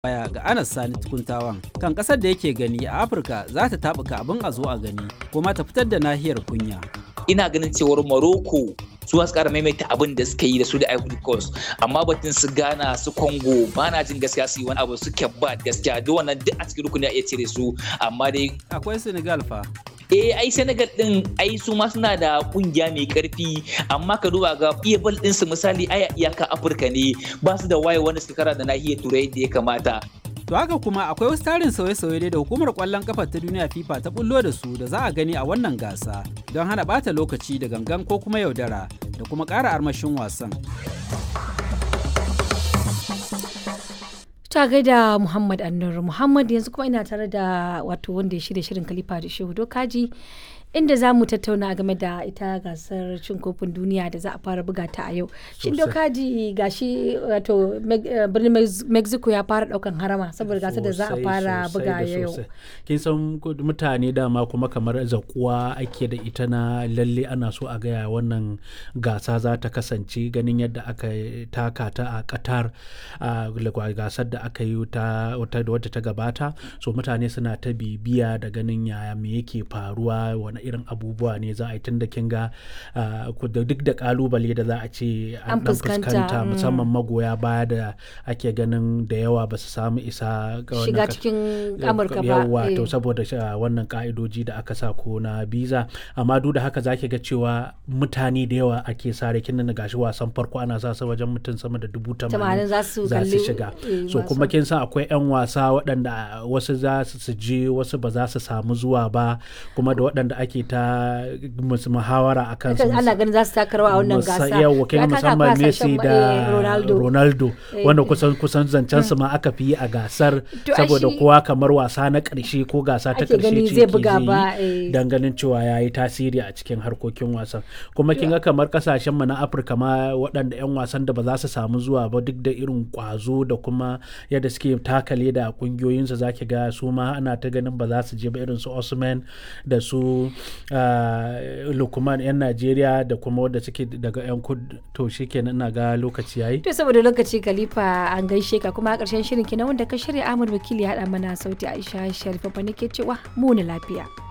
baya ga Anas Sani tukuntawan kan kasar da yake gani a Afirka za ta tabuka abin a zo a gani kuma ta fitar da nahiyar kunya. Ina ganin cewar Morocco su su kara maimaita abin da suka yi da su da Ivory Coast amma batun su Ghana su Congo ba na jin gaskiya su yi wani abu su ba gaskiya duk wannan duk a cikin rukuni a iya cire su amma dai Akwai Senegal fa. eh ai Senegal din ai su ma suna da kungiya mai karfi amma ka duba ga iya bal din su misali ai iyaka Afirka ne ba su da waye wanda suka kara da nahiyar Turai da ya kamata To haka kuma akwai wasu tarin sauye-sauye da hukumar kwallon kafa ta duniya FIFA ta bullo da su da za a gani a wannan gasa don hana bata lokaci da gangan ko kuma yaudara da kuma ƙara armashin wasan. ta gaida Muhammad Annur Muhammad yanzu kuma ina tare da wato wanda ya shirya shirin Khalifa da Shehu Dokaji inda za mu tattauna game da ita gasar cin kofin duniya da za a fara buga ta a yau. Shin Dokaji gashi wato birnin Mexico ya fara daukan harama saboda gasar da za a fara buga yau. Kin san mutane dama kuma kamar zakuwa ake da ita na lalle ana so a gaya wannan gasa za ta kasance ganin yadda aka taka ta a Qatar a gasar da aka yi ta wadda ta gabata so mutane suna ta bibiya da ganin yaya me yake faruwa wani irin abubuwa ne za a yi tun da kin ga duk da kalubale da za a ce an dan fuskanta musamman magoya baya da ake ganin da yawa ba su samu isa shiga cikin amurka ba yawa to saboda wannan ka'idoji da aka sa ko na biza amma duk da haka zaki ga cewa mutane da yawa ake sare kin nan gashi wasan farko ana sa su wajen mutum sama da dubu tamanin za su shiga so kuma kin san akwai 'yan wasa waɗanda wasu za su je wasu ba za su samu zuwa ba kuma da waɗanda ake ta muhawara a kan ana ganin za su taka rawa a wannan gasa yawa kai musamman Messi da Ronaldo wanda kusan kusan zancen su ma aka fi yi a gasar saboda kowa kamar wasa na ƙarshe ko gasa ta ƙarshe ce ke yi dan ganin cewa ya yi tasiri a cikin harkokin wasan kuma kin ga kamar kasashen mu na Afirka ma waɗanda 'yan wasan da ba za su samu zuwa ba duk da irin kwazo da kuma yadda suke takale da kungiyoyinsu za ki ga su ma ana ta ganin ba za su je ba irin su Osman da su Lukman 'yan Najeriya da kuma wadda suke daga 'yan kud to shi kenan ina ga lokaci yayi. To saboda lokaci Khalifa an gaishe ka kuma a ƙarshen shirin kenan wanda ka shirya Ahmad Wakili ya haɗa mana sauti Aisha Sharifa fa nake cewa mu lafiya.